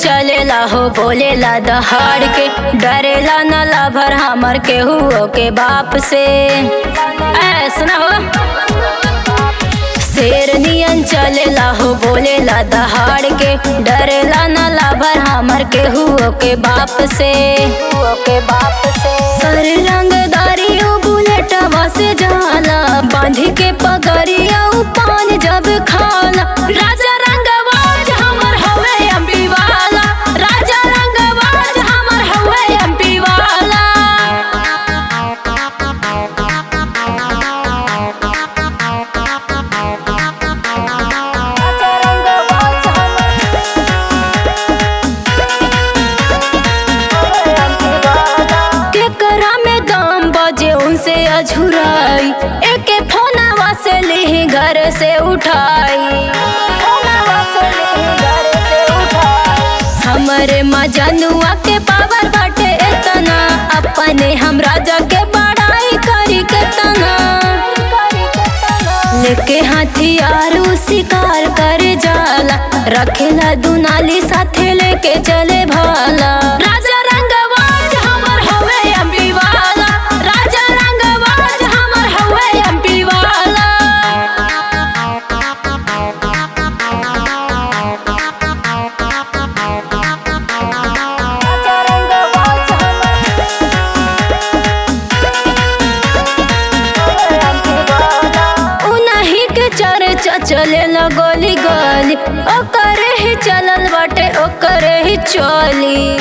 चलेला हो बोलेला दहाड़ के डरेला न लाभर हमर केहू के बाप से ऐसा हो शेर नियन चलेला हो बोलेला दहाड़ के डरेला न लाभर हमर केहू के बाप से के बाप से कर रंगदारी उ बुलेटवा से जाला बांधी के पगड़िया उ पान जब खाला राजा रंगवाज हमर हवे एमपी वाला राजा रंगवाज हमर हवे एमपी वाला राजा रंगवाज हमर केकरा में दाम बजे उनसे अझुराई एके फोनवा से ली घर से उठाई हमरे मजनुआ के पावर बाटे इतना अपने हम राजा के बड़ाई करी केतना लेके हथियार उ शिकार कर जाला रखेला दुनाली साथे लेके चले भाला राजा रंगवाज हमर हवे एमपी वाला राजा रंगवाज हमर हवे एमपी वाला राजा रंगवाज हमर उनही के चर्चा चले लगोली गली ओकरे ही चलल बाटे ओकरे ही चली